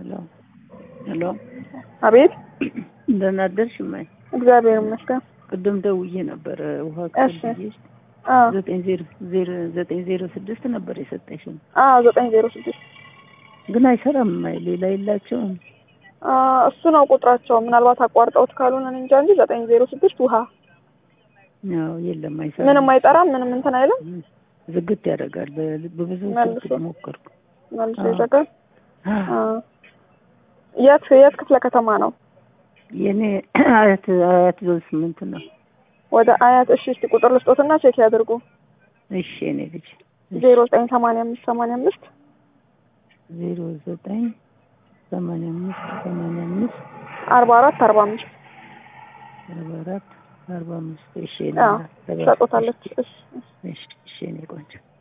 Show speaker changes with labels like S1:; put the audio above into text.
S1: ሄሎ ሄሎ፣
S2: አቤት።
S1: እንደምን አደርሽ እማዬ?
S2: እግዚአብሔር ይመስገን።
S1: ቅድም ደውዬ ነበረ ውሃ
S2: እሺ።
S1: ከብዬሽ
S2: አዎ
S1: ዘጠኝ ዜሮ ዜሮ ዘጠኝ ዜሮ ስድስት ነበር የሰጠሽኝ፣
S2: አዎ ዘጠኝ ዜሮ ስድስት
S1: ግን አይሰራም እማዬ። ሌላ የላቸውም?
S2: እሱ ነው ቁጥራቸው። ምናልባት አቋርጠውት ካልሆነ እኔ እንጃ እንጂ ዘጠኝ ዜሮ ስድስት ውሃ
S1: ያው የለም፣ አይሰራም።
S2: ምንም አይጠራም፣ ምንም እንትን አይልም።
S1: ዝግት ያደርጋል። በ- በብዙ
S2: መልሶ።
S1: ስልክ ሞከርኩ።
S2: መልሶ
S1: አዎ።
S2: ይዘጋል። አዎ። የት የት ክፍለ ከተማ ነው?
S1: የኔ አያት አያት ዞን ስምንት ነው።
S2: ወደ አያት። እሺ እስቲ ቁጥር ልስጦትና ቼክ ያድርጉ።
S1: እሺ የኔ ልጅ
S2: ዜሮ ዘጠኝ ሰማንያ አምስት ሰማንያ አምስት
S1: ዜሮ ዘጠኝ ሰማንያ አምስት ሰማንያ አምስት
S2: አርባ አራት አርባ አምስት
S1: አርባ አራት አርባ አምስት እሺ የኔ
S2: አዎ
S1: እናት፣
S2: ትሰጡታለች። እሺ
S1: እሺ እሺ የኔ ቆንጆ